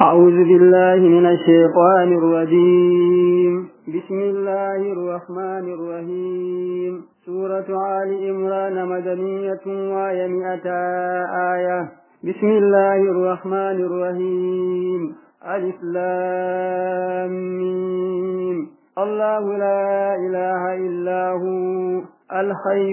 أعوذ بالله من الشيطان الرجيم بسم الله الرحمن الرحيم سورة آل عمران مدنية وآية مئة آية بسم الله الرحمن الرحيم ألف لام ميم الله لا إله إلا هو الحي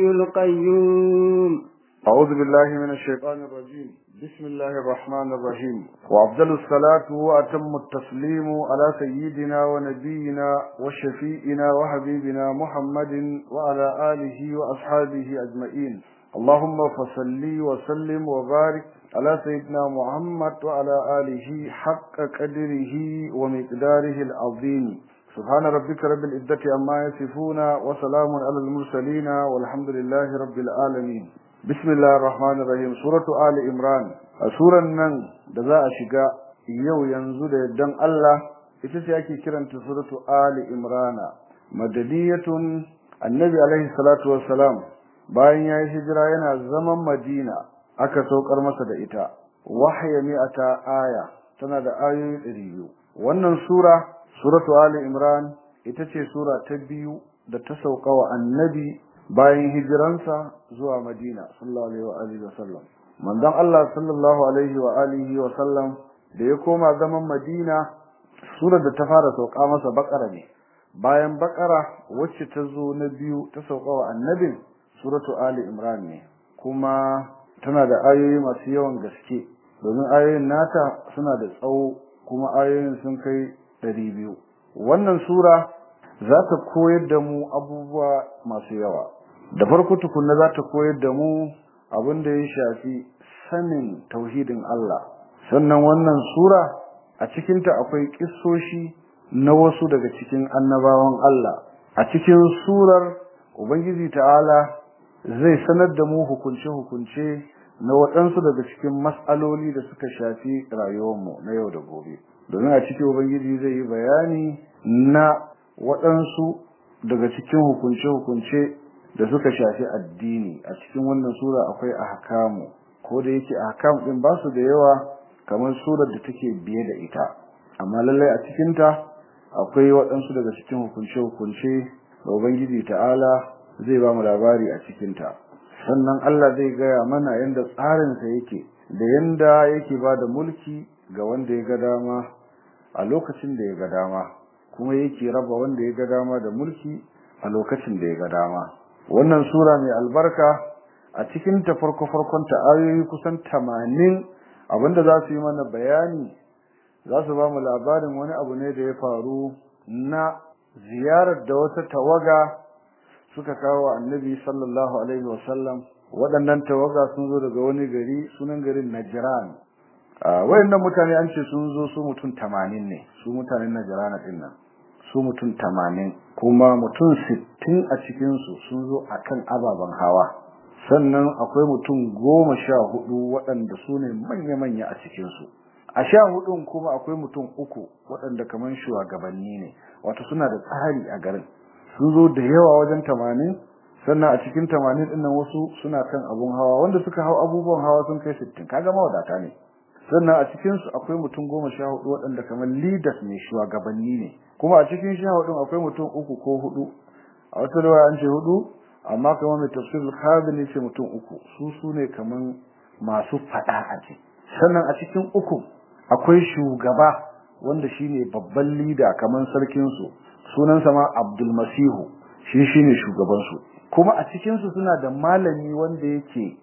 القيوم أعوذ بالله من الشيطان الرجيم بسم الله الرحمن الرحيم وأفضل الصلاة وأتم التسليم على سيدنا ونبينا وشفيئنا وحبيبنا محمد وعلى آله وأصحابه أجمعين اللهم فصل وسلم وبارك على سيدنا محمد وعلى آله حق قدره ومقداره العظيم سبحان ربك رب العزة عما يصفون وسلام على المرسلين والحمد لله رب العالمين bismillah rahman rahim suratu ali imran a suran nan da za a shiga yau yanzu da yaddan Allah ita ce ake kiranta suratu ali imrana madaniyatun annabi alaihi salatu wassalam bayan ya yi hijira yana zaman madina aka saukar masa da ita wahya mi'ata aya tana da ayoyi ɗari biyu wannan sura suratu ali imran ita ce sura ta biyu da ta sauka wa annabi bayan hijiransa zuwa Madina sallallahu alaihi wa alihi wasallam manzon Allah sallallahu alaihi wa alihi wasallam da ya koma zaman Madina surar da ta fara sauka masa bakara ne bayan bakara wacce ta zo na biyu ta sauka wa annabin suratu ali imran ne kuma tana da ayoyi masu yawan gaske domin ayoyin nata suna da tsawo kuma ayoyin sun kai ɗari biyu wannan sura za ta koyar da mu abubuwa masu yawa da farko tukunna za ta koyar da mu abin da ya shafi sanin tauhidin Allah sannan wannan sura a cikinta akwai kissoshi na wasu daga cikin annabawan Allah a cikin surar ubangiji ta'ala zai sanar da mu hukunce-hukunce na waɗansu daga cikin mas'aloli da suka shafi rayuwarmu na yau da gobe domin a cikin ubangiji zai yi bayani na waɗansu daga cikin hukunce-hukunce da suka shafi addini a cikin wannan sura akwai ahkamu ko da yake ahkam din ba su da yawa kamar surar da take biye da ita amma lallai a cikin ta akwai waɗansu daga cikin hukunce-hukunce da ubangiji ta'ala zai ba mu labari a cikin ta sannan Allah zai gaya mana yanda tsarinsa yake da yanda yake ba da mulki ga wanda ya ga dama a lokacin da ya ga dama kuma yake raba wanda ya ga dama da mulki a lokacin da ya ga dama wannan sura mai albarka a cikin ta farko farkon ta ayoyi kusan 80 abinda za su yi mana bayani za su ba mu labarin wani abu ne da ya faru na ziyarar da wata tawaga suka kawo annabi sallallahu alaihi wasallam waɗannan tawaga sun zo daga wani gari sunan garin Najran wayannan mutane an ce sun zo su mutum 80 ne su mutanen Najran din nan su mutum tamanin kuma mutum sittin a cikinsu sun zo a kan ababen hawa sannan akwai mutum goma sha hudu waɗanda su ne manya-manya a cikinsu a sha hudun kuma akwai mutum uku waɗanda kamar shugabanni ne wato suna da tsari a garin sun zo da yawa wajen tamanin sannan a cikin tamanin ɗin nan wasu suna kan abun hawa wanda suka hau abubuwan hawa sun kai sittin kaga mawadata ne sannan a cikinsu akwai mutum goma sha hudu waɗanda kamar leaders ne shugabanni ne kuma a cikin sha hudun akwai mutum uku ko hudu a wata rawa an ce hudu amma kamar mai tafsir al ne ce mutum uku su su ne kamar masu fada a ce sannan a cikin uku akwai shugaba wanda shine babban leader kamar sarkin su sunansa ma Abdul Masihu shi shine shugaban su kuma a cikin su suna da malami wanda yake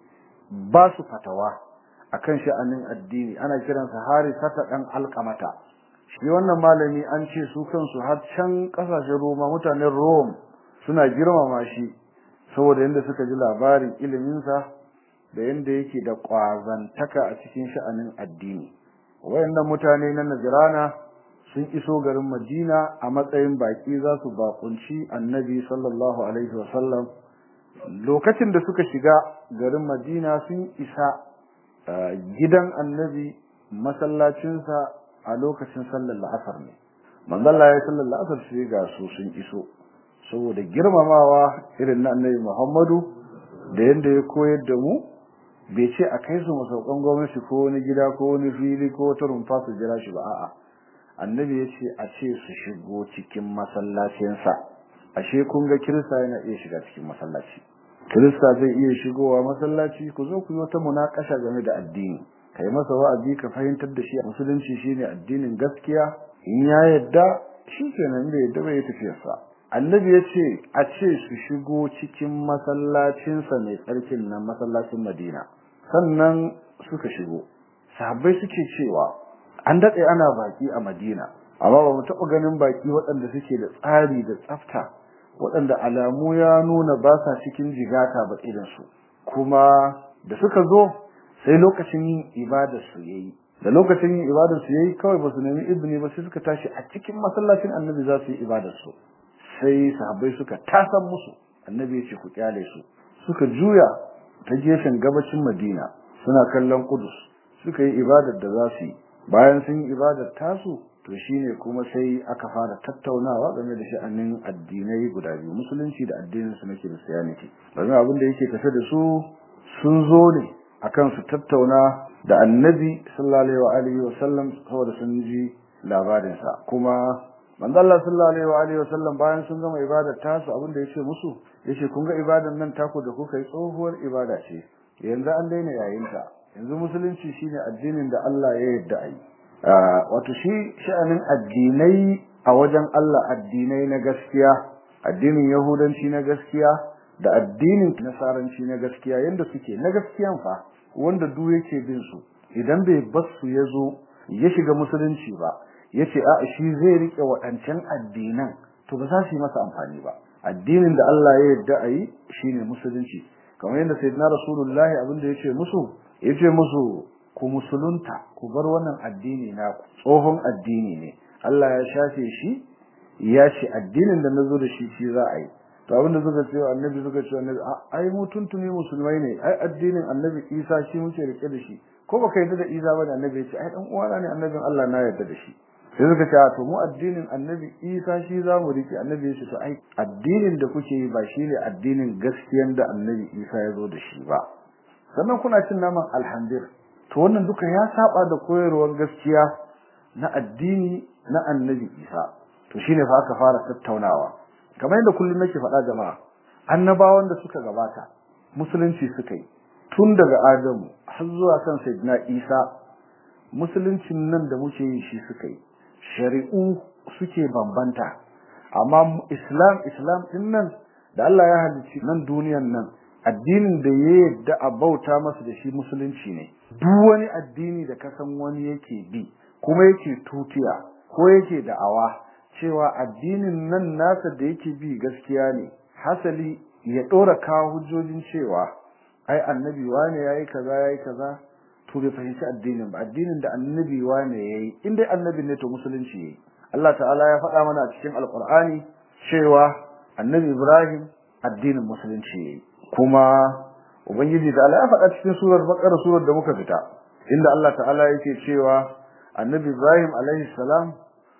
ba su fatawa akan sha'anin addini ana kiransa Harisata dan Alqamata shi wannan malami an ce su kansu har can kasashen Roma mutanen Rome suna girmama shi saboda yanda suka ji labarin iliminsa da yanda yake da kwazantaka a cikin sha'anin addini wayannan mutane na Najrana sun iso garin Madina a matsayin baki za su bakunci Annabi sallallahu alaihi wasallam lokacin da suka shiga garin Madina sun isa gidan Annabi masallacinsa a lokacin sallar la'asar ne manzon Allah ya sallar la'asar sai ga su sun iso saboda girmamawa irin na annabi Muhammadu da yanda ya koyar da mu bai ce a kai su masaukan gwamnati ko wani gida ko wani fili ko wata rumfa su jira shi ba a'a annabi ya ce a ce su shigo cikin masallacinsa ashe kun ga kirista yana iya shiga cikin masallaci kirista zai iya shigowa masallaci ku zo ku yi wata munakasha game da addini kai masa wa'azi ka fahimtar da shi musulunci shine addinin gaskiya in ya yadda shi kenan bai yadda bai tafiyarsa annabi ya ce a ce su shigo cikin masallacinsa mai tsarkin nan masallacin madina sannan suka shigo sahabbai suke cewa an daɗe ana baki a madina amma ba mu taɓa ganin baki waɗanda suke da tsari da tsafta waɗanda alamu ya nuna ba sa cikin jigata ba irinsu kuma da suka zo sai lokacin yin ibadar su yayi da lokacin yin ibadar su yayi kawai ba su nemi izini ba sai suka tashi a cikin masallacin annabi za su yi ibadar su sai sahabbai suka tasan musu annabi ya ce ku kyale su suka juya ta gefen gabacin madina suna kallon kudus suka yi ibadar da za su yi bayan sun yi ibadar tasu to shine kuma sai aka fara tattaunawa game da sha'anin addinai guda biyu musulunci da addinin su na kiristiyaniti domin abin da yake tafe da su sun zo ne akan su tattauna da annabi sallallahu alaihi wa sallam saboda sun ji labarin sa kuma manzo Allah sallallahu alaihi wa sallam bayan sun gama ibadar tasu abin da yace musu yace kun ga ibadar nan taku da kuka yi tsohuwar ibada ce yanzu an daina yayin ta yanzu musulunci shine addinin da Allah ya yarda a yi wato shi sha'anin addinai a wajen Allah addinai na gaskiya addinin yahudanci na gaskiya da addinin nasaranci na gaskiya yanda suke na gaskiyan fa wanda duk yake bin su idan bai basu ya zo ya shiga musulunci ba yace a shi zai rike waɗancan addinan to ba za su yi masa amfani ba addinin da Allah ya yarda a yi shine musulunci kamar yadda sayyidina rasulullahi abin da yace musu yace musu ku musulunta ku bar wannan addini na tsohon addini ne Allah ya shafe shi ya ce addinin da nazo da shi shi za a yi to abin da suka ce annabi suka ce annabi ai mu tuntuni musulmai ne ai addinin annabi Isa shi muke rike da shi ko baka yarda da Isa ba da annabi ya ce ai dan uwana ne annabin Allah na yarda da shi sai suka ce to mu addinin annabi Isa shi za mu rike annabi ya ce to ai addinin da kuke yi ba shine addinin gaskiyan da annabi Isa ya zo da shi ba sannan kuna cin naman alhamdir to wannan duka ya saba da koyarwar gaskiya na addini na annabi Isa to shine fa aka fara tattaunawa kamar yadda kullum nake faɗa jama'a annabawan da suka gabata musulunci suka yi tun daga Adamu har zuwa kan Sayyidina Isa musuluncin nan da muke yi shi suka yi shari'u suke bambanta amma islam islam din nan da Allah ya halicci nan duniyan nan addinin da ya yadda a bauta masa da shi musulunci ne duk wani addini da kasan wani yake bi kuma yake tutiya ko yake da'awa cewa addinin nan nasa da yake bi gaskiya ne hasali ya dora kawo hujjojin cewa ai annabi wane yayi kaza yayi kaza to bai fahimci addinin ba addinin da annabi wane yayi in dai annabi ne to musulunci yayi Allah ta'ala ya faɗa mana a cikin alqur'ani cewa annabi Ibrahim addinin musulunci yayi kuma ubangiji da Allah ya faɗa cikin surar Baqara surar da muka fita inda Allah ta'ala yake cewa annabi Ibrahim alaihi salam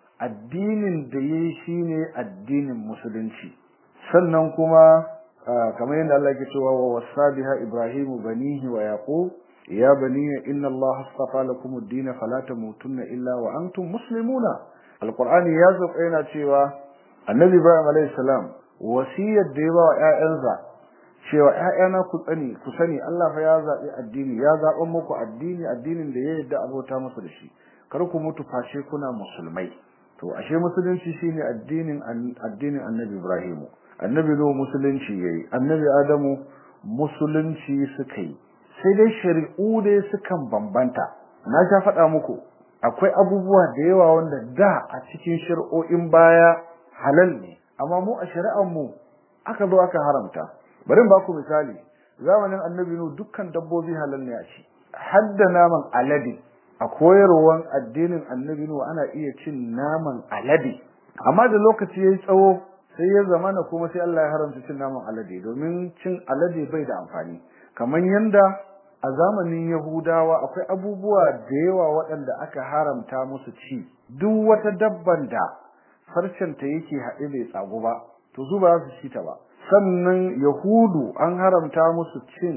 addinin da yayi shine addinin musulunci sannan kuma kamar yadda Allah yake cewa wa wasabiha ibrahimu banihi wa yaqub ya bani inna Allah astafa lakum ad-din fala tamutunna illa wa antum muslimuna alqur'ani ya zo yana cewa annabi Ibrahim alaihi salam wasiyar da ya ba wa ƴaƴansa cewa ƴaƴana ku tsani ku sani Allah fa ya zabi addini ya zaɓa muku addini addinin da ya yarda abota masa da shi kar ku mutu fashe kuna musulmai to ashe musulunci shine addinin addinin annabi Ibrahim annabi Nuhu musulunci yayi annabi Adamu musulunci suka yi sai dai shari'u dai sukan bambanta na sha faɗa muku akwai abubuwa da yawa wanda da a cikin shari'o'in baya halal ne amma mu a shari'ar mu aka zo aka haramta bari in baku misali zamanin annabi Nuhu dukkan dabbobi halal ne a ci hadda naman alade a koyarwan addinin annabi Nuhu ana iya cin naman alade amma da lokaci yayi tsawo sai ya zamana kuma sai Allah ya haramta cin naman alade domin cin alade bai da amfani kamar yanda a zamanin Yahudawa akwai abubuwa da yawa waɗanda aka haramta musu ci duk wata dabban da harshen ta yake haɗe bai tsago ba to su ba su ci ta ba sannan Yahudu an haramta musu cin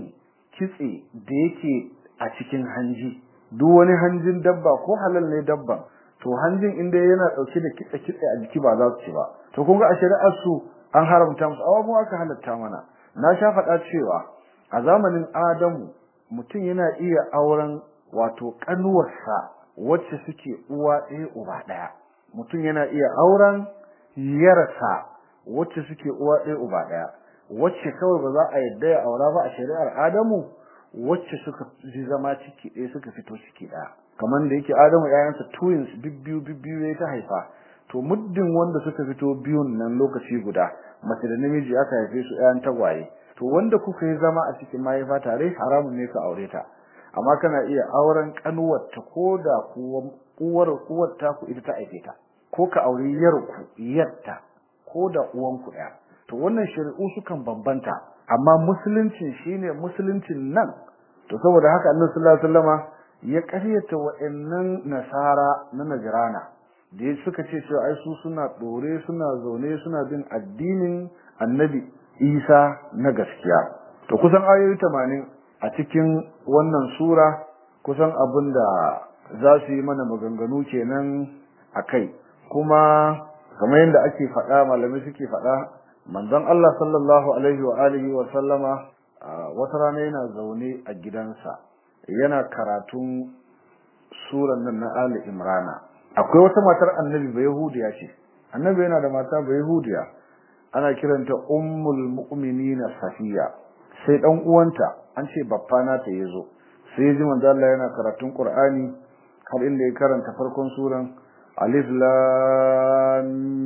kitse da yake a cikin hanji duk wani hanjin dabba ko halal ne dabba to hanjin inda yana dauke da kitse kitse a jiki ba za su ci ba to kun ga a shari'ar su an haramta musu awa mu aka halatta mana na sha faɗa cewa a zamanin Adamu mutum yana iya auren wato kanuwarsa wacce suke uwa ɗaya uba ɗaya mutum yana iya auren yarsa wacce suke uwa ɗaya uba ɗaya wacce kawai ba za a yadda ya aura ba a shari'ar Adamu wacce suka ji zama ciki ɗaya suka fito ciki ɗaya kamar da yake Adamu ƴaƴansa twins bibbiyu bibbiyu ya ta haifa to muddin wanda suka fito biyun nan lokaci guda mace da namiji aka haife su ƴaƴan tagwaye to wanda kuka yi zama a cikin mahaifa tare haramun ne ka aure ta amma kana iya auren kanuwar ta ko da uwar uwar ta ku ita ta haife ta ko ka aure yarku yarta ko da uwanku ɗaya to wannan shari'u sukan bambanta amma musulunci shine musuluncin nan to saboda haka annabi sallallahu alaihi wasallama ya ƙaryata wa'annan nasara na najrana da ya suka ce cewa ai su suna dore suna zaune suna bin addinin annabi isa na gaskiya to kusan ayoyi 80 a cikin wannan sura kusan abin da za su yi mana maganganu kenan a kai kuma kamar yadda ake faɗa malamai suke faɗa manzon Allah sallallahu alaihi wa alihi wa sallama wata rana yana zaune a gidansa yana karatun suran nan na Ali Imrana akwai wata matar annabi ba yahudiya ce annabi yana da mata ba yahudiya ana kiranta ummul mu'minina safiya sai dan uwanta an ce babba na ta yazo sai ya ji manzo Allah yana karatun Qur'ani har inda ya karanta farkon suran alif lam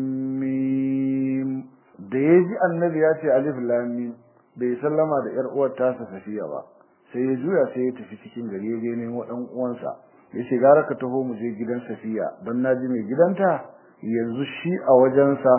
mim da ya ji annabi ya ce alif lam mim bai sallama da yar uwar tasa safiya ba sai ya juya sai ya tafi cikin gari ya je nemo dan uwansa ya ce gara ka taho mu je gidan safiya don na ji mai gidanta yanzu shi a wajensa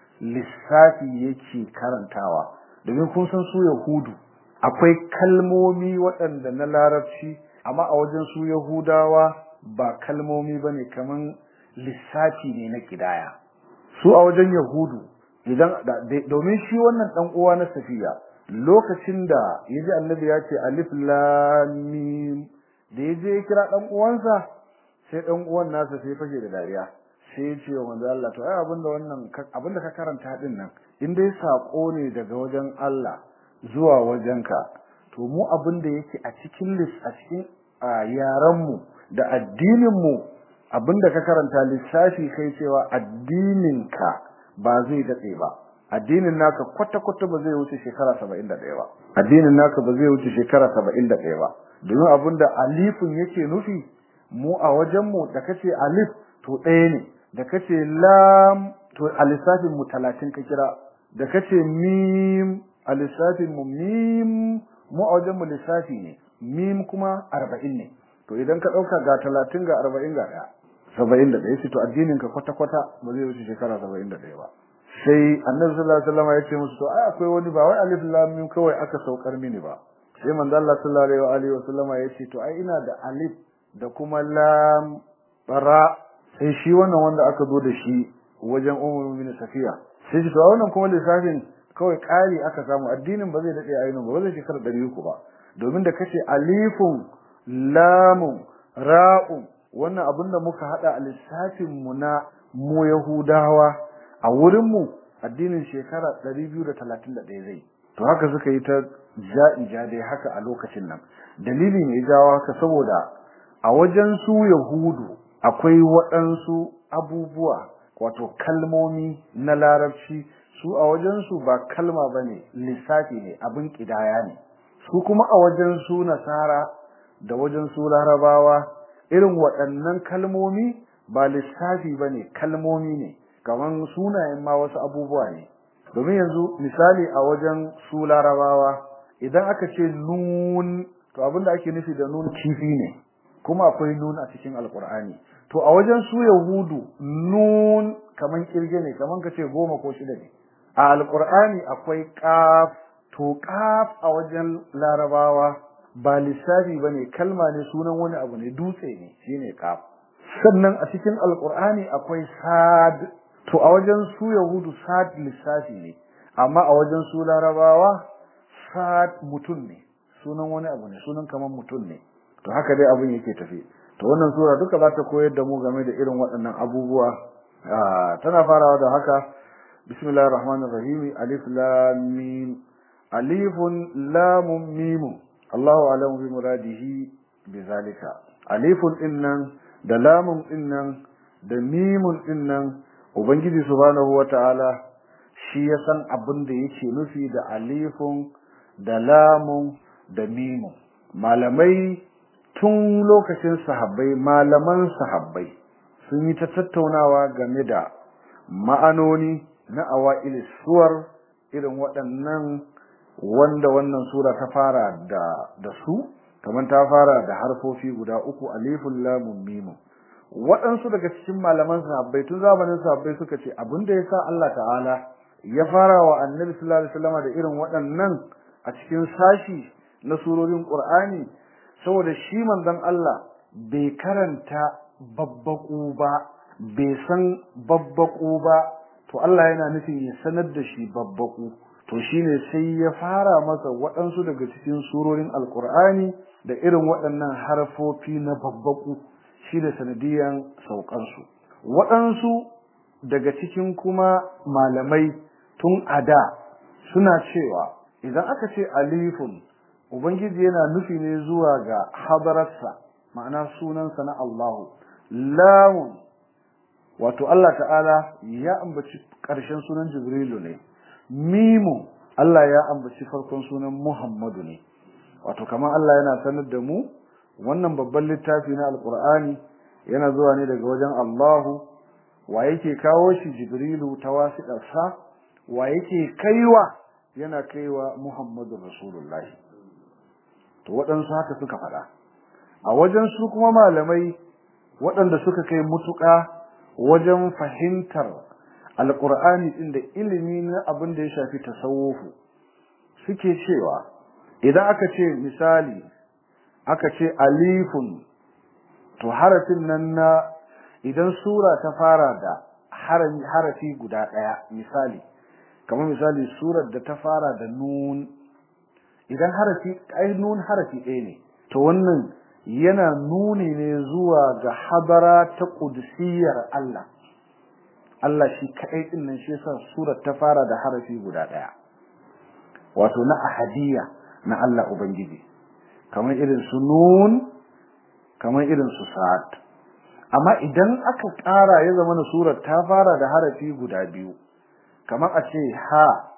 lissafi yake karantawa domin kun san su yahudu akwai kalmomi waɗanda na larabci amma a wajen su yahudawa ba kalmomi ba ne kaman lissafi ne na kidaya su a wajen yahudu idan domin shi wannan dan uwa na safiya lokacin da yaji annabi ya ce alif lam mim da yaje ya kira dan uwansa sai dan uwan nasa sai fashe da dariya sai ya ce wa manzo Allah to ai abinda wannan abinda ka karanta din nan in dai sako ne daga wajen Allah zuwa wajenka to mu abinda yake a cikin lis a cikin yaran mu da addinin mu abinda ka karanta lissafi kai cewa addinin ka ba zai datse ba addinin naka kwata kwata ba zai wuce shekara 71 ba addinin naka ba zai wuce shekara 71 ba domin abinda alifin yake nufi mu a wajen mu da kace alif to ɗaya ne da kace lam to a lissafin mu 30 ka kira da kace mim a lissafin mu mim mu a wajen mu lissafi ne mim kuma 40 ne to idan ka dauka ga 30 ga 40 ga 1 71 yace to addinin ka kwata kwata ba zai wuce shekara 71 ba sai annabi sallallahu alaihi wasallam ya ce musu to ai akwai wani ba wai alif lam mim kawai aka saukar mini ba sai manzo Allah sallallahu alaihi wasallam ya ce to ai ina da alif da kuma lam bara sai shi wannan wanda aka zo da shi wajen ummul mu'minin safiya sai shi to wannan kuma lissafin kawai kari aka samu addinin ba zai dade ayyukan ba zai shekara 300 ba domin da kace alifun lamun ra'un wannan abin da muka hada a lissafin mu na mu yahudawa a wurin mu addinin shekara 231 zai to haka suka yi ta ja'ija dai haka a lokacin nan dalili ne jawo haka saboda a wajen su yahudu akwai waɗansu abubuwa wato kalmomi na larabci su a wajen su ba kalma bane lissafi ne abin kidaya ne su kuma a wajen su nasara da wajen su larabawa irin waɗannan kalmomi ba lissafi bane kalmomi ne kaman sunayen ma wasu abubuwa ne domin yanzu misali a wajen su larabawa idan aka ce nun to abinda ake nufi da nun kifi ne kuma akwai nun a cikin alkur'ani to a wajen su yahudu nun kaman kirge ne kaman kace goma ko shida ne a alkur'ani akwai qaf to qaf a wajen larabawa ba lissafi bane kalma ne sunan wani abu ne dutse ne shine qaf sannan a cikin alkur'ani akwai sad to a wajen su yahudu sad lissafi ne amma a wajen su larabawa sad mutum ne sunan wani abu ne sunan kaman mutum ne to haka dai abin yake tafi to wannan sura duka za ta koyar da mu game da irin waɗannan abubuwa tana farawa da haka bismillahir rahmanir rahim alif lam mim alifun lamun mim Allahu a'lamu bi muradihi bizalika alifun dinnan da lamun dinnan da mimun dinnan ubangiji subhanahu wataala shi ya san abin da yake nufi da alifun da lamun da mimun malamai tun lokacin sahabbai malaman sahabbai sun yi ta tattaunawa game da ma'anoni na awa'il suwar irin waɗannan wanda wannan sura ta fara da da su kamar ta fara da harfofi guda uku alifun lamun mimun waɗansu daga cikin malaman sahabbai tun zamanin sahabbai suka ce abin da yasa Allah ta'ala ya fara wa annabi sallallahu alaihi wasallam da irin waɗannan a cikin sashi na surorin Qur'ani saboda shi manzon Allah bai karanta babbaku ba bai san babbaku ba to Allah yana nufin ya sanar da shi babbaku to shine sai ya fara masa waɗansu daga cikin surorin Alƙur'ani da irin waɗannan harfofi na babbaku shi da sanadiyan saukansu waɗansu daga cikin kuma malamai tun a da suna cewa idan aka ce alifun ubangiji yana nufi ne zuwa ga hadararsa ma'ana sunansa na Allahu lamun wato Allah ta'ala ya ambaci ƙarshen sunan Jibrilu ne mimu Allah ya ambaci farkon sunan Muhammadu ne wato kamar Allah yana sanar da mu wannan babban littafi na alkur'ani yana zuwa ne daga wajen Allahu wa yake kawo shi Jibrilu ta wasiƙarsa wa yake kaiwa yana kaiwa Muhammadu Rasulullahi to waɗansu haka suka faɗa a wajen su kuma malamai waɗanda suka kai mutuƙa wajen fahimtar alƙur'ani ɗin da ilimi na abin da ya shafi tasawufu suke cewa idan aka ce misali aka ce alifun to harafin nan na idan sura ta fara da harafi guda ɗaya misali kamar misali surar da ta fara da nun idan harafi ai nun harafi ɗaya ne to wannan yana nuni ne zuwa ga habara ta ƙudusiyar Allah Allah shi kaɗai ɗin nan shi yasa surar ta fara da harafi guda ɗaya wato na ahadiyya na Allah Ubangiji kamar irin su nun kamar irin su sa'ad amma idan aka ƙara ya zama na surar ta fara da harafi guda biyu kamar a ce ha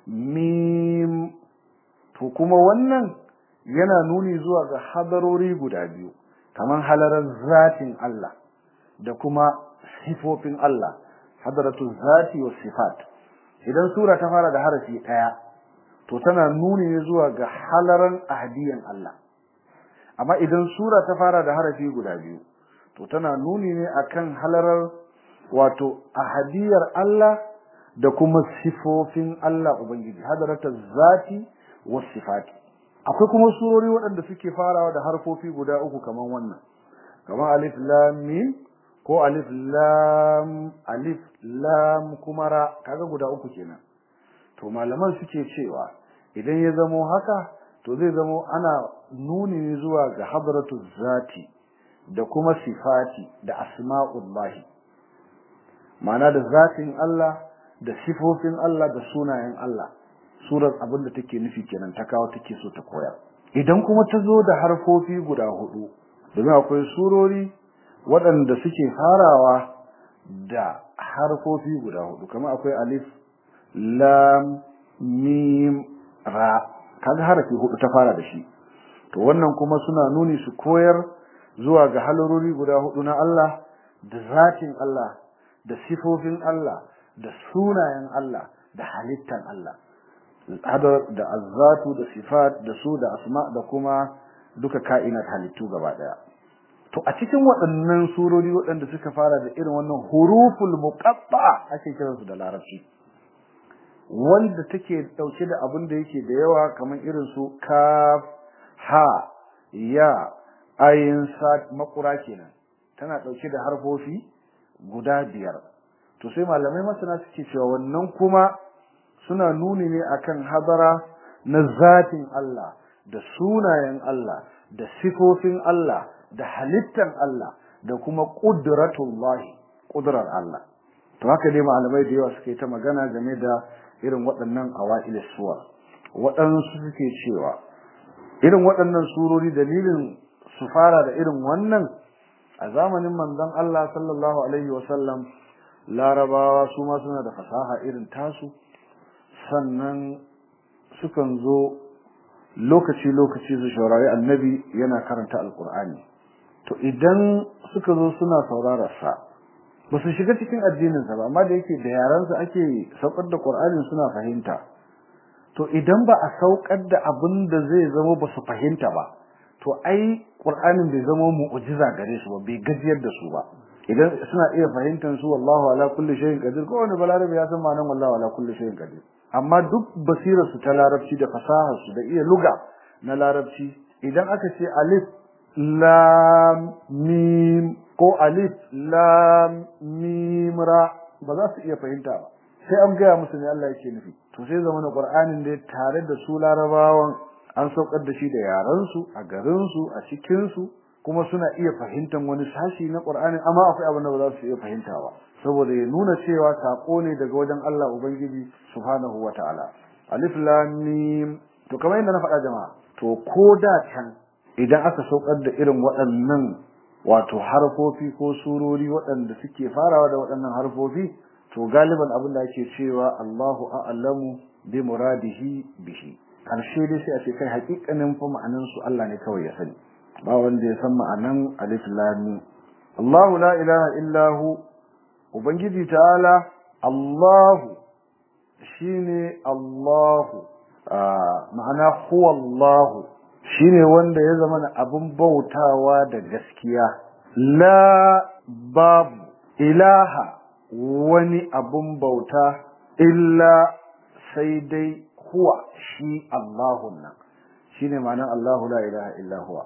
mim to kuma wannan yana nuni zuwa ga hadarori guda biyu kamar halarar zatin Allah da kuma sifofin Allah hadaratu zati wa sifat idan sura ta fara da harafi ɗaya to tana nuni ne zuwa ga halaran ahadiyan Allah amma idan sura ta fara da harafi guda biyu to tana nuni ne akan halarar wato ahadiyar Allah da kuma sifofin Allah ubangiji hadaratu zati wa sifati akwai kuma surori waɗanda suke farawa da harfofi guda uku kaman wannan kaman alif lam mim ko alif lam alif lam kuma ra kaga guda uku kenan to malaman suke cewa idan ya zamo haka to zai zamo ana nuni ne zuwa ga hadratu zati da kuma sifati da asma'ullahi ma'ana da zatin Allah da sifofin Allah da sunayen Allah surar abin da take nufi kenan ta kawo take so ta koyar idan kuma ta zo da harfofi guda hudu domin akwai surori waɗanda suke farawa da harfofi guda hudu kamar akwai alif lam mim ra kaga harafi hudu ta fara da shi to wannan kuma suna nuni su koyar zuwa ga halarori guda hudu na Allah da zatin Allah da sifofin Allah da sunayen Allah da halittan Allah hadar da azzatu da sifat da su da asma da kuma duka ka'inat halittu gaba daya to a cikin waɗannan surori waɗanda suka fara da irin wannan huruful muqatta ake kiransu da larabci wanda take dauke da abin da yake da yawa kamar irin su kaf ha ya ayin sa makura kenan tana dauke da harfofi guda biyar to sai malamai masana suke cewa wannan kuma suna nuni ne akan hadara na zatin Allah da sunayen Allah da sifofin Allah da halittan Allah da kuma qudratullahi qudrar Allah to haka dai malamai da yawa suke ta magana game da irin waɗannan awa'il suwar waɗansu suke cewa irin waɗannan surori dalilin su fara da irin wannan a zamanin manzon Allah sallallahu alaihi wasallam larabawa su ma suna da fasaha irin tasu sannan sukan zo lokaci-lokaci su shaurari annabi yana karanta alkur'ani to idan suka zo suna saurararsa ba su shiga cikin addininsa ba amma da yake da yaransa ake saukar da ƙur'anin suna fahimta to idan ba a saukar da abin da zai zama ba su fahimta ba to ai ƙur'anin bai zama mu'ujiza gare su ba bai gajiyar da su ba idan suna iya fahimtar su wallahu ala kulli shay'in qadir ko wani balarabe ya san ma'anar wallahu ala kulli shay'in qadir amma duk basirar su ta larabci da fasahar su da iya luga na larabci idan aka ce alif lam mim ko alif lam mim ra ba za su iya fahimta ba sai an gaya musu ne Allah yake nufi to sai zama na Qur'anin da tare da su larabawan an saukar da shi da yaran su a garin su a cikin su kuma suna iya fahimtar wani sashi na Qur'ani amma akwai abin da ba za su iya fahimta ba saboda ya nuna cewa sako ne daga wajen Allah Ubangiji subhanahu wataala alif lam mim to kamar yadda na faɗa jama'a to ko da can idan aka saukar da irin waɗannan wato harfofi ko surori waɗanda suke farawa da waɗannan harfofi to galiban abin da ake cewa Allahu a'lamu bi muradihi bihi karshe dai sai a ce kai hakikanin fa ma'anan su Allah ne kawai ya sani ba wanda ya san ma'anan alif lam mim Allahu la ilaha illa hu ubangiji ta'ala Allahu shine Allahu ma'ana huwa Allahu shine wanda ya zama abun bautawa da gaskiya la babu ilaha wani abun bauta illa sai dai huwa shi Allahun nan shine ma'anar Allahu la ilaha illa huwa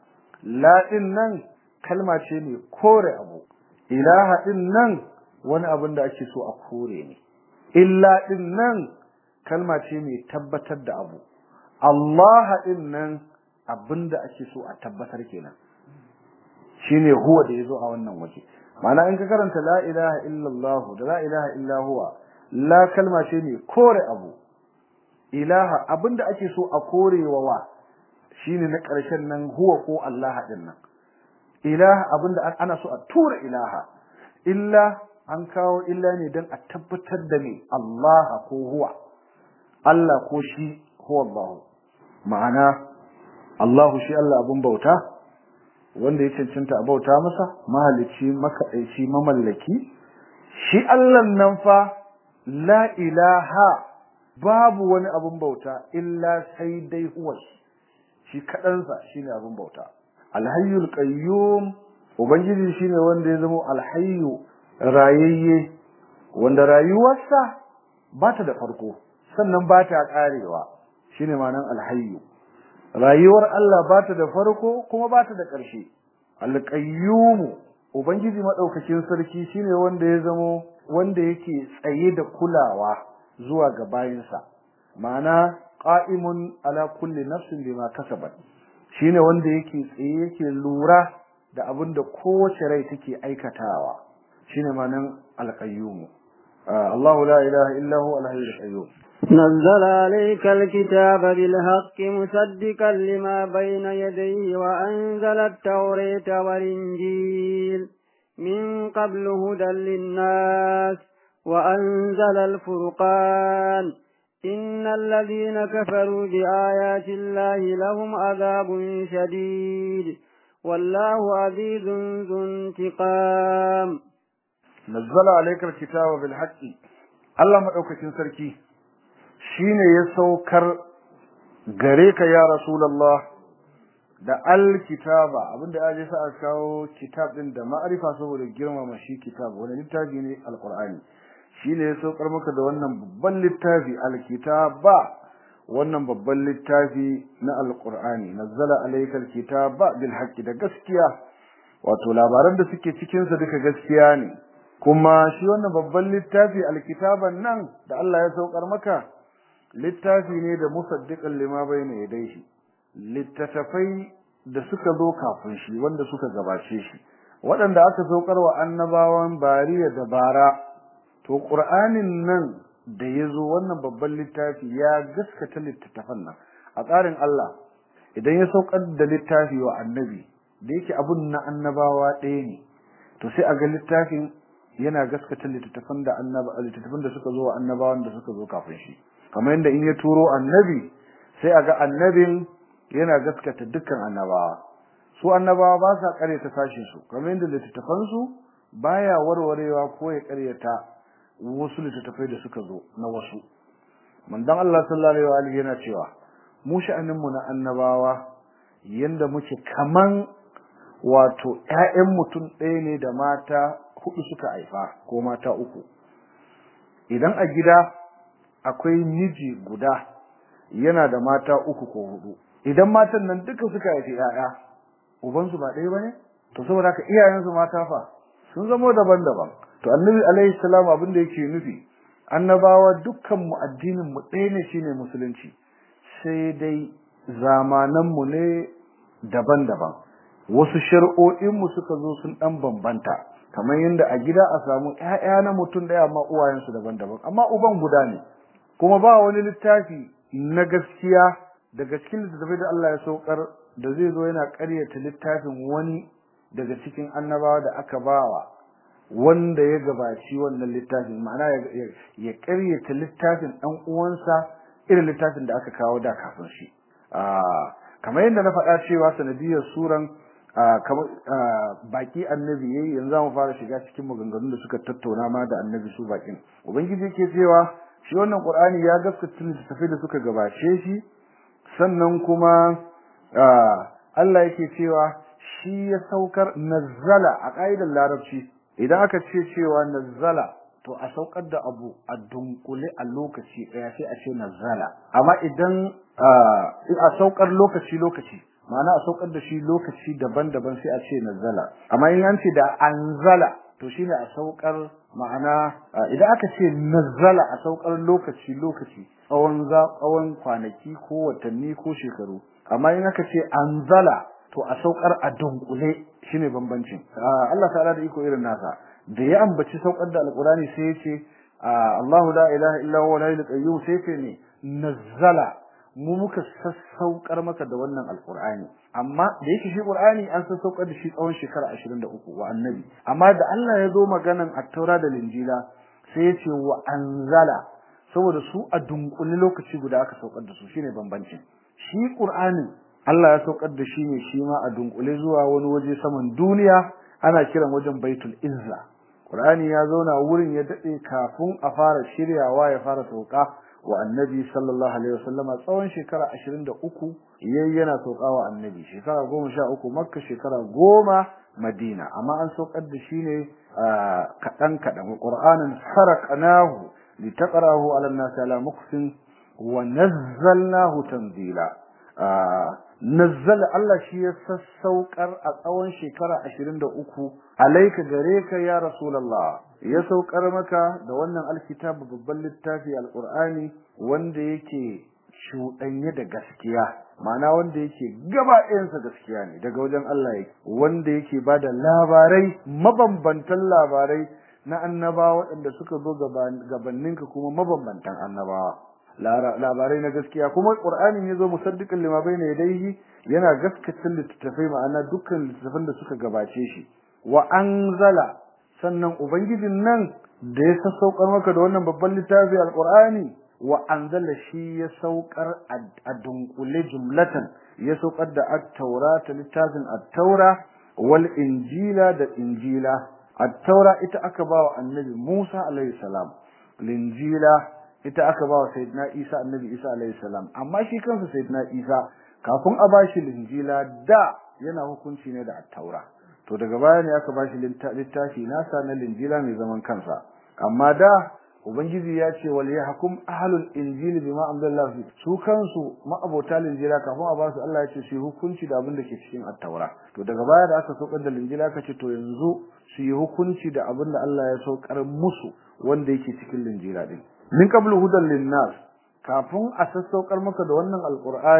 la din nan kalma ce mai kore abu ilaha din nan wani abin da ake so a kore ne illa din nan kalma ce mai tabbatar da abu Allah din nan abin da ake so a tabbatar kenan shine huwa da yazo a wannan waje ma'ana in ka karanta la ilaha illallah da la ilaha illa huwa la kalma ce mai kore abu ilaha abinda ake so a korewa wa shine na ƙarshen nan huwa ko Allah din nan ilaha abinda ana so a tura ilaha illa an kawo illa ne don a tabbatar da me Allah ko huwa Allah ko shi huwa Allah ma'ana Allah shi Allah abun bauta wanda ya cancanta a bauta masa mahalicci makaɗaici mamallaki shi Allah nan fa la ilaha babu wani abun bauta illa sai dai huwa shi kaɗansa shine abun bauta alhayyul qayyum ubangiji shine wanda ya zama alhayyu rayayye wanda rayuwarsa ba ta da farko sannan ba ta karewa shine ma'anar alhayyu rayuwar Allah ba ta da farko kuma ba ta da ƙarshe alqayyum ubangiji madaukakin sarki shine wanda ya zama wanda yake tsaye da kulawa zuwa ga bayinsa ma'ana qa'imun ala kulli nafsin bima kasabat shine wanda yake tsaye yake lura da abin da kowace rai take aikatawa shine ma'anan al-qayyum Allahu la ilaha illa huwa al-hayyul qayyum نزل عليك الكتاب بالحق مصدقا لما بين يديه وأنزل التوراة والإنجيل من قبل هدى للناس وأنزل الفرقان إن الذين كفروا بآيات الله لهم عذاب شديد والله عزيز ذو انتقام نزل عليك الكتاب بالحق الله مدaukakin sarki shine ya saukar gare ka ya rasulullah da alkitaba abinda ya je sa a kawo kitab din da ma'arifa saboda girmama shi kitab wani littafi ne alqur'ani shine ya saukar maka da wannan babban littafi alkitaba wannan babban littafi na alqur'ani nazzala alayka alkitaba bil haqqi da gaskiya wato labaran da suke cikin sa duka gaskiya ne kuma shi wannan babban littafi alkitaban nan da Allah ya saukar maka littafi ne da musaddiqan lima bayna yadayhi littattafai da suka zo kafin shi wanda suka gabace shi waɗanda aka saukar wa annabawan bariya da bara to qur'anin nan da yazo wannan babban littafi ya gaskata littattafan nan a tsarin Allah idan ya saukar da littafi wa annabi da yake abun na annabawa ɗaya ne to sai a ga littafin yana gaskata littattafan da annaba littattafan da suka zo wa annabawan da suka zo kafin shi kamar yadda in ya turo annabi sai a ga annabin yana gaskata dukkan annabawa su annabawa ba sa karyata sashin su kamar yadda littattafan su baya warwarewa ko ya karyata wasu littattafai da suka zo na wasu manzon Allah sallallahu alaihi wa alihi yana cewa mu sha'anin mu na annabawa yanda muke kaman wato ƴaƴan mutum ɗaya ne da mata hudu suka haifa ko mata uku idan a gida akwai miji guda yana da mata uku ko hudu idan matan nan duka suka haifi ƴaƴa uban su ba ɗaya bane to saboda haka iyayen su mata fa sun zama daban-daban to annabi alaihi salam abin da yake nufi annabawa dukkan mu addinin mu ɗaya ne shine musulunci sai dai zamanan mu ne daban-daban wasu shari'o'in mu suka zo sun dan bambanta kamar yadda a gida a samu ƴaƴa na mutum ɗaya amma uwayensu daban-daban amma uban guda ne kuma ba wani littafi na gaskiya daga cikin littattafai da Allah ya saukar da zai zo yana ƙaryata littafin wani daga cikin annabawa da aka bawa wanda ya gabaci wannan littafin ma'ana ya ƙaryata littafin ɗan uwansa irin littafin da aka kawo da kafin shi kamar yadda na faɗa cewa sanadiyar suran kamar baki annabi yayi yanzu mu fara shiga cikin maganganun da suka tattauna ma da annabi su bakin ubangiji yake cewa shi wannan qur'ani ya gaskata littattafai da suka gabace shi sannan kuma Allah yake cewa shi ya saukar nazzala a ƙa'idar larabci idan aka ce cewa nazzala to a saukar da abu a dunkule a lokaci ɗaya sai a ce nazzala amma idan a saukar lokaci lokaci ma'ana a saukar da shi lokaci daban-daban sai a ce nazzala amma in an ce da anzala to shine a saukar ma'ana idan aka ce nazzala a saukar lokaci lokaci tsawon tsawon kwanaki ko watanni ko shekaru amma in aka ce anzala to a saukar a dunkule shine bambancin Allah ta'ala da iko irin nasa da ya ambaci saukar da alqurani sai ya ce Allahu la ilaha illa huwa al qayyum sai ce ne nazzala mu muka sassaukar maka da wannan alqur'ani amma da yake shi qur'ani an sassaukar da shi tsawon shekara 23 wa annabi amma da Allah ya zo maganan at-taura da linjila sai ya ce wa anzala saboda su a dunkule lokaci guda aka saukar da su shine bambancin shi qur'ani Allah ya saukar da shi ne shi ma a dunkule zuwa wani waje saman duniya ana kiran wajen baitul izza qur'ani ya zauna wurin ya dade kafin a fara shiryawa ya fara sauka wa annabi sallallahu alaihi wasallama tsawon shekara 23 yayi yana sauka wa annabi shekara 13 makka shekara 10 madina amma an saukar da shi ne kadan kadan qur'anin sarqanahu litaqrahu ala an-nasi ala muqsin wa nazzalnahu tanzila nazzala Allah shi ya sassaukar a tsawon shekara 23 alaika gare ka ya rasulullah ya saukar maka da wannan alkitab babban littafi alqur'ani wanda yake shuɗanye da gaskiya ma'ana wanda yake gaba ɗayansa gaskiya ne daga wajen Allah yake wanda yake bada labarai mabambantan labarai na annabawa waɗanda suka zo gabaninka kuma mabambantan annabawa labarai na gaskiya kuma qur'ani ya zo musaddiqan lima bayna yadayhi yana gaskata littattafai ma'ana dukkan littattafan da suka gabace shi wa anzala sannan ubangijin nan da ya sassaukar maka da wannan babban littafi alqur'ani wa anzala shi ya saukar a dunkule jumlatan ya saukar da at-taurata littafin at-taura wal injila da injila at-taura ita aka ba wa annabi Musa alaihi salam linjila ita aka ba wa sayyidina Isa annabi Isa alaihi salam amma shi kansa sayyidina Isa kafin a bashi linjila da yana hukunci ne da at-taura to daga baya ne aka bashi littafi nasa na linjila mai zaman kansa amma da ubangiji ya ce wal yahkum ahlul injili bima anzalallahu fi su kansu ma'abota linjila kafin a basu Allah ya ce su hukunci da abin da ke cikin at-taura to daga baya da aka saukar da linjila ka ce to yanzu su yi hukunci da abin da Allah ya saukar musu wanda yake cikin linjila din min qablu hudan linnas kafin a sassaukar maka da wannan alqur'ani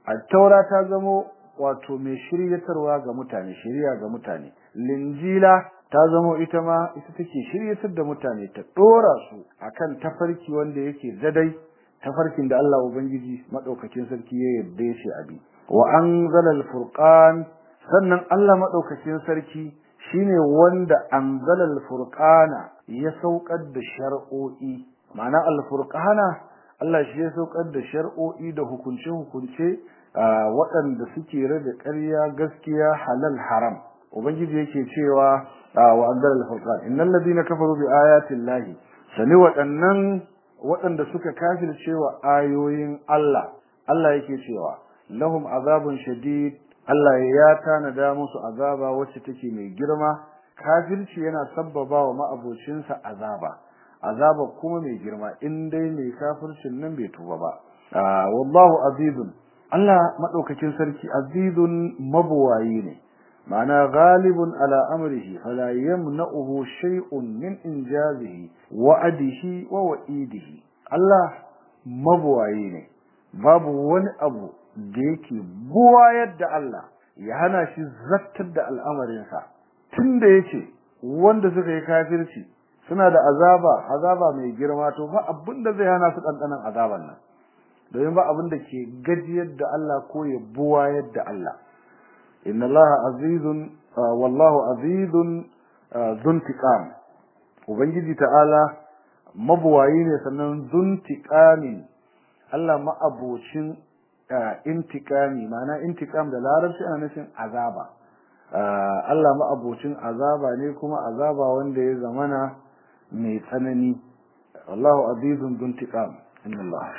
at-taura ta zamo wato mai shiryatarwa ga mutane shiriya ga mutane linjila ta zamo ita ma ita take shiryatar da mutane ta dora su akan tafarki wanda yake zadai tafarkin da Allah ubangiji madaukakin sarki ya yarda shi abi wa anzala al-furqan sannan Allah madaukakin sarki shine wanda anzala al-furqana ya saukar da shar'o'i ma'ana al-furqana Allah shi ya saukar da shar'o'i da hukunce-hukunce waɗanda suke rada ƙarya gaskiya halal haram ubangiji yake cewa wa anzala al-furqan innal ladina kafaru bi ayati llahi sani waɗannan waɗanda suka kafirce wa ayoyin Allah Allah yake cewa lahum azabun shadid Allah ya tanada musu azaba wacce take mai girma kafirci yana sabbaba wa ma'abocinsa azaba azaba kuma mai girma in dai mai kafircin nan bai tuba ba wallahu azizun Allah madaukakin sarki azizun mabuwayi ne ma'ana ghalibun ala amrihi fala yamna'uhu shay'un min injazihi wa'adihi wa wa'idihi Allah mabuwayi ne babu wani abu da yake buwayar da Allah ya hana shi zattar da al'amarinsa tunda yace wanda suka yi kafirci suna da azaba azaba mai girma to ba abin da zai hana su dandanan azaban nan domin ba abin da ke gajiyar da Allah ko ya buwayar da Allah inna Allah azizun wallahu azizun zuntiqam ubangiji ta'ala mabuwayi ne sannan zuntiqamin Allah ma'abocin intikami ma'ana intikam da larabci ana nufin azaba Allah ma'abocin azaba ne kuma azaba wanda ya zamana mai tsanani Allahu azizun zuntiqam inna Allah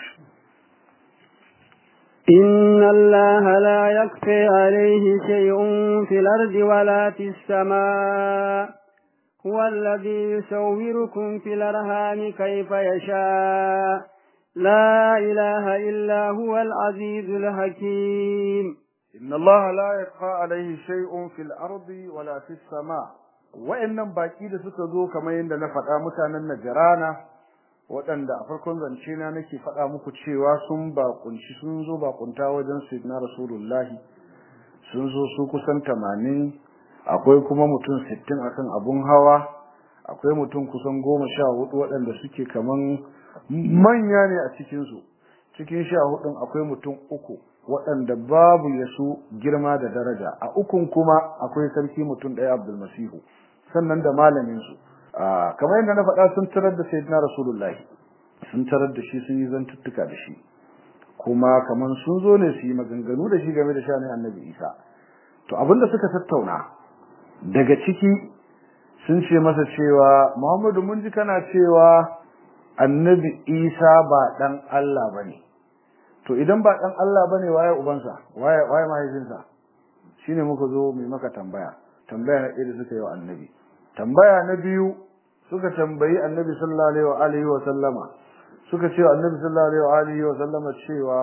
إن الله لا يخفى عليه شيء في الأرض ولا في السماء هو الذي يصوركم في الأرهام كيف يشاء لا إله إلا هو العزيز الحكيم إن الله لا يخفى عليه شيء في الأرض ولا في السماء وإنما باقي da suka zo kamar yadda na faɗa mutanen Najrana waɗanda a farkon zance na nake faɗa muku cewa sun bakunci sun zo bakunta wajen Sayyidina Rasulullahi sun zo su kusan 80 akwai kuma mutum 60 akan abun hawa akwai mutum kusan 14 waɗanda suke kaman manya ne a cikinsu cikin sha hudun akwai mutum uku waɗanda babu ya su girma da daraja a ukun kuma akwai sarki mutum ɗaya abdulmasihu sannan da malaminsu kamar yadda na faɗa sun tarar da sayyidina rasulullahi sun tarar da shi sun yi zantuttuka da shi kuma kamar sun zo ne su yi maganganu da shi game da shanin annabi isa to abinda suka tattauna daga ciki sun ce masa cewa muhammadu mun ji kana cewa annabi isa ba dan Allah bane to idan ba dan Allah bane waye ubansa waye waye mahaifinsa shine muka zo mai maka tambaya tambaya na ɗaya da suka yi wa annabi tambaya na biyu suka tambayi annabi sallallahu alaihi wa alihi wa sallama suka ce annabi sallallahu alaihi wa alihi wa sallama cewa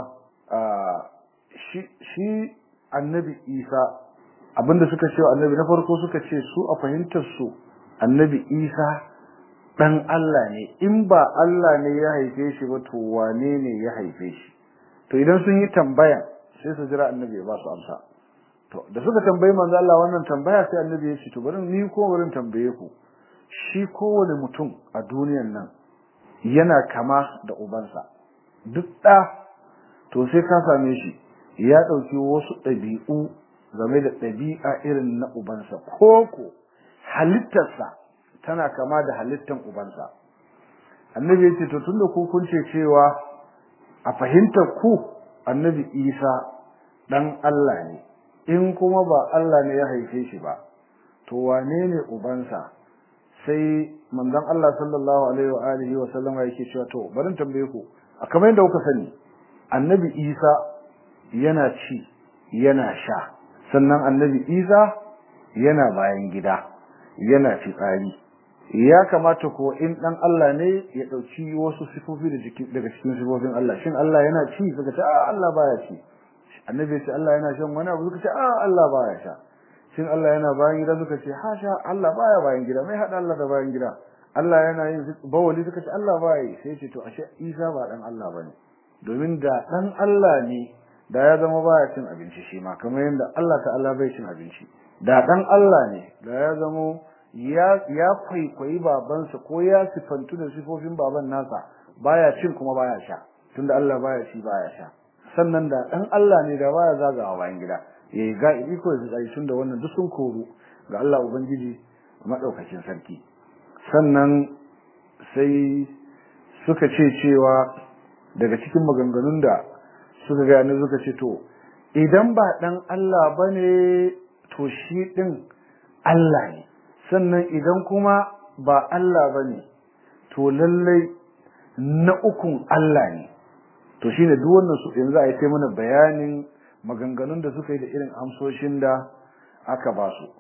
shi shi annabi isa abinda suka ce wa annabi na farko suka ce su a fahimtar su annabi isa dan Allah ne in ba Allah ne ya haife shi ba to wane ne ya haife shi to idan sun yi tambaya sai su jira annabi ya ba su amsa to da suka tambayi manzo Allah wannan tambaya sai annabi ya ce to bari ni ko bari tambaye ku shi kowane mutum a duniyan nan yana kama da ubansa duk da to sai ka same shi ya dauki wasu ɗabi'u game da ɗabi'a irin na ubansa ko ko halittarsa tana kama da halittan ubansa annabi ya ce to tunda ku kun ce cewa a fahimtar ku annabi isa dan Allah ne in kuma ba Allah ne ya haife shi ba to wane ne ubansa sai manzon Allah sallallahu alaihi wa alihi wa sallama yake cewa to bari tambaye ku a kamar yadda kuka sani annabi isa yana ci yana sha sannan annabi isa yana bayan gida yana fitsari ya kamata ko in dan Allah ne ya dauki wasu sifofi daga cikin sifofin Allah shin Allah yana ci suka ce a Allah baya ci annabi ya ce Allah yana shan wani abu suka ce a Allah baya sha shin Allah yana bayan gida suka ce ha sha Allah baya bayan gida mai hada Allah da bayan gida Allah yana yin bawali suka ce Allah baya yi sai ce to ashe Isa ba dan Allah bane domin da dan Allah ne da ya zama baya cin abinci shi ma kamar yadda Allah ta'ala bai cin abinci da dan Allah ne da ya zama ya ya kwaikwayi babansa ko ya sifantu da sifofin baban nasa baya cin kuma baya sha tunda Allah baya ci baya sha sannan da dan Allah ne da baya zagawa bayan gida yayi ga iko da tsari tunda wannan duk sun koru ga Allah ubangiji madaukakin sarki sannan sai suka ce cewa daga cikin maganganun da suka ga ne suka ce to idan ba dan Allah bane to shi din Allah ne sannan idan kuma ba Allah bane to lallai na ukun Allah ne to shine duk wannan su yanzu a yi mana bayanin maganganun da suka yi da irin amsoshin da aka ba su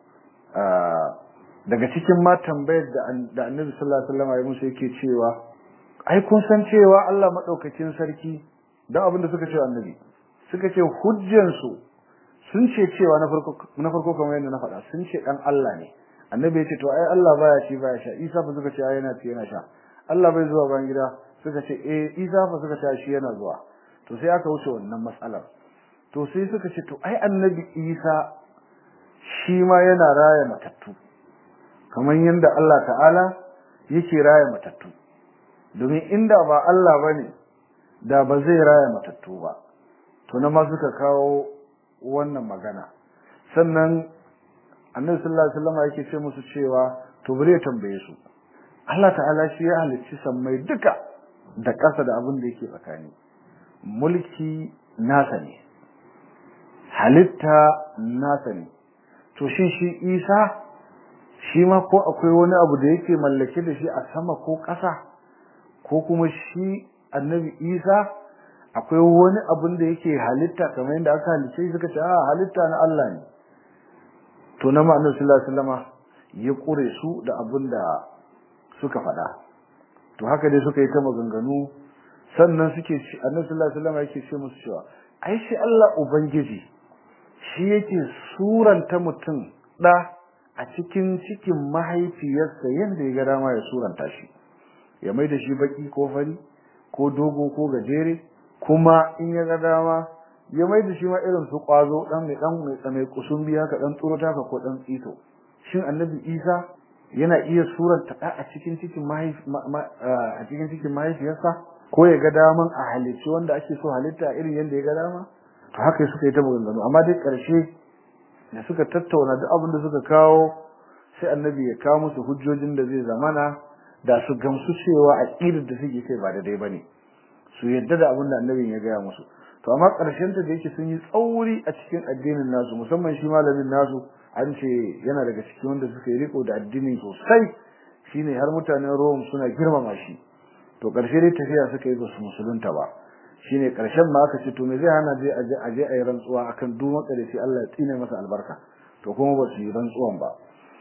daga cikin ma tambayar da Annabi sallallahu alaihi wasallam ya musu yake cewa ai kun san cewa Allah madaukakin sarki dan abin da suka ce Annabi suka ce hujjan su sun ce cewa na farko na farko kamar yadda na faɗa sun ce dan Allah ne Annabi ya ce to ai Allah baya ci baya sha Isa fa suka ce ai yana ci yana sha Allah bai zuwa bayan gida suka ce eh Isa fa suka ce shi yana zuwa to sai aka wuce wannan matsalar to sai suka ce to ai Annabi Isa shi ma yana raya matattu kamar yadda Allah ta'ala yake raya matattu domin inda ba Allah bane da ba zai raya matattu ba to na ma suka kawo wannan magana sannan annabi sallallahu alaihi wasallam yake ce musu cewa to bare tambaye su Allah ta'ala shi ya halicci sammai duka da ƙasa da abin da yake tsakani mulki nasa ne halitta nasa ne to shi shi Isa shi ma ko akwai wani abu da yake mallake da shi a sama ko ƙasa ko kuma shi annabi Isa akwai wani abun da yake halitta kamar yadda aka halice suka ce a halitta na Allah ne to na annabi sallallahu alaihi wasallama ya kure su da abun da suka faɗa to haka dai suka yi ta maganganu sannan suke annabi sallallahu alaihi wasallama yake ce musu cewa ai shi Allah ubangiji shi yake suranta mutum da a cikin cikin mahaifiyarsa yanda ya ga dama ya suranta shi ya mai da shi baki ko fari ko dogo ko gajere kuma in ya ga dama ya mai da shi ma irin su kwazo dan mai dan mai tsamai kusumbi haka dan tsurota ka ko dan tsito shin annabi Isa yana iya suranta da a cikin cikin mahaifi a cikin cikin mahaifiyarsa ko ya ga daman a halicci wanda ake so halitta irin yanda ya ga dama to haka suka yi ta maganganu amma dai karshe da suka tattauna duk abin da suka kawo sai annabi ya kawo musu hujjojin da zai zamana da su gamsu cewa aqidar da suke kai ba daidai bane su yadda da abin da annabin ya gaya musu to amma karshen ta da yake sun yi tsauri a cikin addinin nasu musamman shi malamin nasu an ce yana daga cikin wanda suka yi riko da addini sosai shine har mutanen Rome suna girmama shi to karshe dai tafiya suka yi ba su musulunta ba shine karshen ma aka ce to me zai hana je aje aje ayi rantsuwa akan duk matsalaci Allah ya tsine masa albarka to kuma ba su yi rantsuwan ba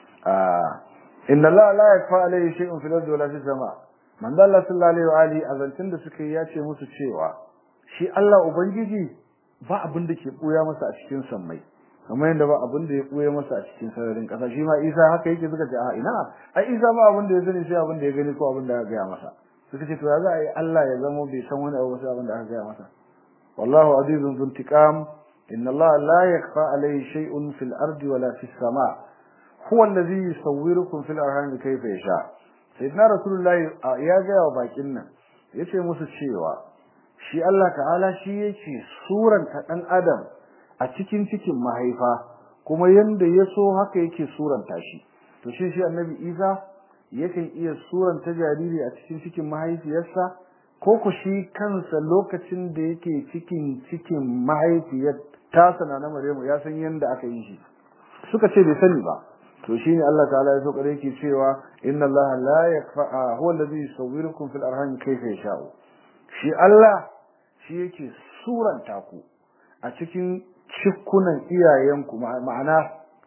ah inna Allah la yakfa alayhi shay'un fil ardi wala fis sama manzo Allah sallallahu alaihi wa alihi azancin da suka yi ya ce musu cewa shi Allah ubangiji ba abin da ke buya masa a cikin sammai kamar yadda ba abin da ya buya masa a cikin sararin kasa shi ma Isa haka yake suka ce a ina ai Isa ba abin da ya sani sai abin da ya gani ko abin da ya ga masa suka ce to ya za a yi Allah ya zama bai san wani abu sai abin da aka ga masa wallahu azizun dhul intiqam inna Allah la yakfa alayhi shay'un fil ardi wala fis sama' huwa alladhi yusawwirukum fil arham kayfa yasha sayyidina rasulullahi ya ga wa bakin nan yace musu cewa shi Allah ta'ala shi yake suranta dan adam a cikin cikin mahaifa kuma yanda yaso haka yake suranta shi to shi shi annabi Isa yakan iya suranta jariri a cikin cikin mahaifiyarsa ko ku shi kansa lokacin da yake cikin cikin mahaifiyar tasa na Maryamu ya san yanda aka yi shi suka ce bai sani ba to shine Allah ta'ala ya so kare yake cewa inna Allah la yakfa huwa alladhi yusawwirukum fil arham kayfa yasha'u shi Allah shi yake suranta ku a cikin cikunan iyayenku ma'ana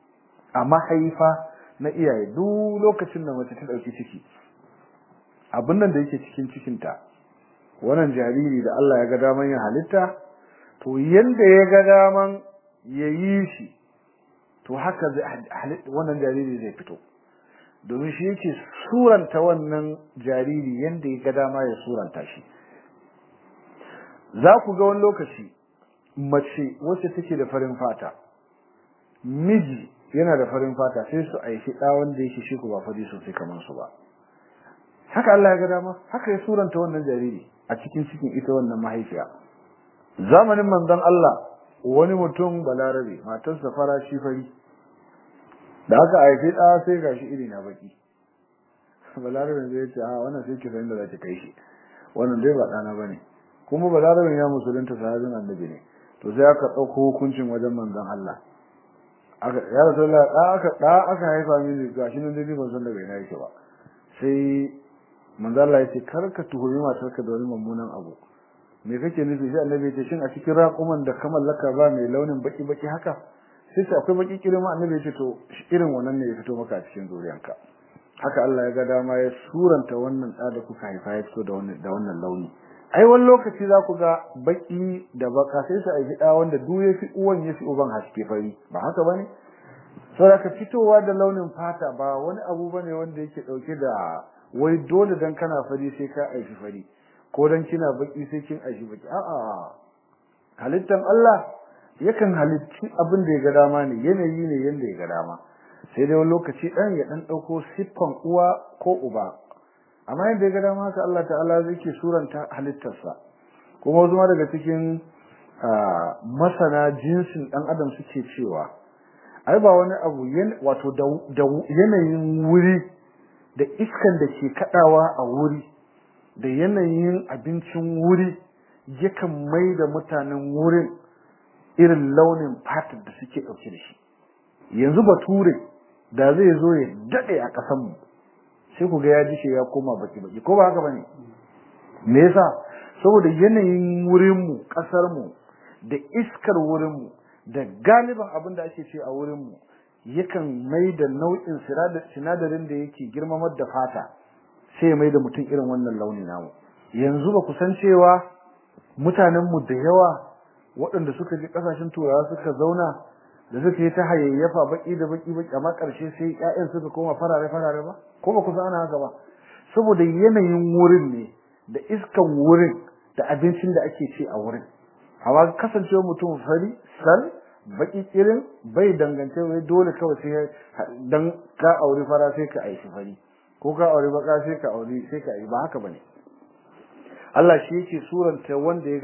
a mahaifa na iyaye duk lokacin da mace ta dauki ciki abin nan da yake cikin cikinta wannan jariri da Allah ya ga daman ya halitta to yanda ya ga daman yayi shi to haka wannan jariri zai fito domin shi yake suranta wannan jariri yanda ya ga dama ya suranta shi za ku ga wani lokaci mace wacce take da farin fata miji yana da farin fata sai su aishi da wanda yake shi ko ba fari sosai kamar su ba haka Allah ya ga dama haka ya suranta wannan jariri a cikin cikin ita wannan mahaifiya zamanin manzon Allah wani mutum balarabe matarsa fara shi fari da aka haifi da sai gashi iri na baki balarabe zai ce a wannan sai ki san da zaki kai shi wannan dai ba dana bane kuma balarabe ya musulunta sahabin annabi ne to sai aka dauko hukuncin wajen manzon Allah aka ya rasulullah da aka da aka haifa mini gashi nan dai ban san daga ina yake ba sai manzon Allah ya ce kar ka tuhumi matarka da wani mummunan abu me kake nufi sai annabi ya ce shin a cikin raƙuman da ka mallaka ba mai launin baki baki haka sai sai akwai baki kirma annabi ya ce to irin wannan ne ya fito maka a cikin zuriyanka haka Allah ya ga dama ya suranta wannan da da kuka haifa ya fito da wannan da wannan launi ai wani lokaci za ku ga baki da baka sai su aiki da wanda duk ya fi uwan ya fi uban haske fari ba haka bane saboda fitowa da launin fata ba wani abu bane wanda yake dauke da wai dole dan kana fari sai ka aiki fari ko dan kina baki sai kin aiki baki a'a halittan Allah yakan halitti abin da ya ga dama ne yanayi ne yanda ya ga dama sai dai wani lokaci dan ya dan dauko siffan uwa ko uba amma yanda ya ga dama haka Allah ta'ala zai ke suranta halittarsa kuma wasu daga cikin masana jinsin dan adam suke cewa ai ba wani abu wato da yanayin wuri da iskan da ke kadawa a wuri da yanayin abincin wuri yakan mai da mutanen wurin irin launin fatar da suke dauke da shi yanzu bature da zai zo ya dade a kasan mu sai ku ga ya dishe ya koma baki baki ko ba haka bane me yasa saboda yanayin wurin mu kasar mu da iskar wurin mu da galiban abin da ake ce a wurin mu yakan mai da nau'in sinadarin da yake girmamar da fata sai mai da mutum irin wannan launi namu yanzu ba ku san cewa mutanen mu da yawa waɗanda suka je kasashen turawa suka zauna da suka yi ta hayayyafa baki da baki baki amma ƙarshe sai ƴaƴan suka koma farare farare ba ko ba ku san ana haka ba saboda yanayin wurin ne da iskan wurin da abincin da ake ci a wurin amma kasancewa mutum fari sal baki kirin bai dangance wai dole kawai sai dan ka aure fara sai ka aishi fari ko ka aure baka sai ka aure sai ka yi ba haka bane Allah shi yake suranta wanda ya ga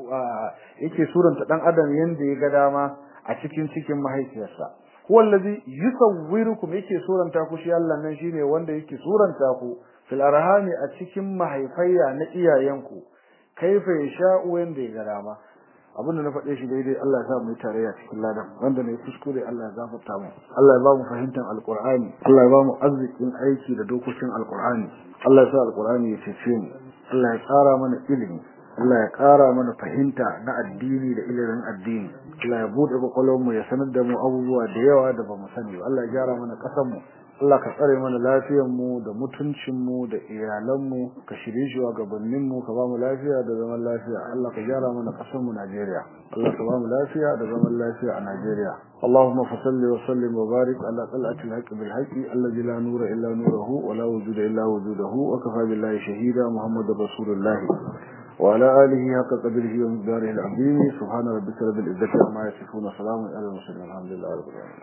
yake suranta dan adam yanda ya ga dama a cikin cikin mahaifiyarsa huwa allazi yusawwirukum yake suranta ku shi Allah nan shine wanda yake suranta ku fil arhami a cikin mahaifayya na iyayenku kaifa yasha'u yanda ya ga dama abinda na faɗe shi daidai Allah ya sa mu yi tarayya cikin ladan wanda ne kuskure Allah ya gafarta mu Allah ya ba mu fahimtar alqur'ani Allah ya ba mu arzikin aiki da dokokin alqur'ani Allah ya sa alqur'ani ya cece mu Allah ya ƙara mana ilimi Allah ya ƙara mana fahimta na addini da ilimin addini Allah ya buɗe mu ya sanar da mu abubuwa da yawa da bamu sani ba Allah ya gyara mana ƙasar mu Allah ka tsare mana lafiyar mu da mutuncin mu da iyalan mu ka shirye shi gabanin mu ka ba mu lafiya da zaman lafiya Allah ka gyara mana ƙasar mu Najeriya Allah ka ba mu lafiya da zaman lafiya a Najeriya اللهم فصل وسلم وبارك على طلعة الحق بالحق الذي لا نور إلا نوره ولا وجود إلا وجوده وكفى بالله شهيدا محمد رسول الله وعلى آله حق قدره ومقداره العظيم سبحان ربك رب العزة عما يصفون سلام على المرسلين الحمد لله رب العالمين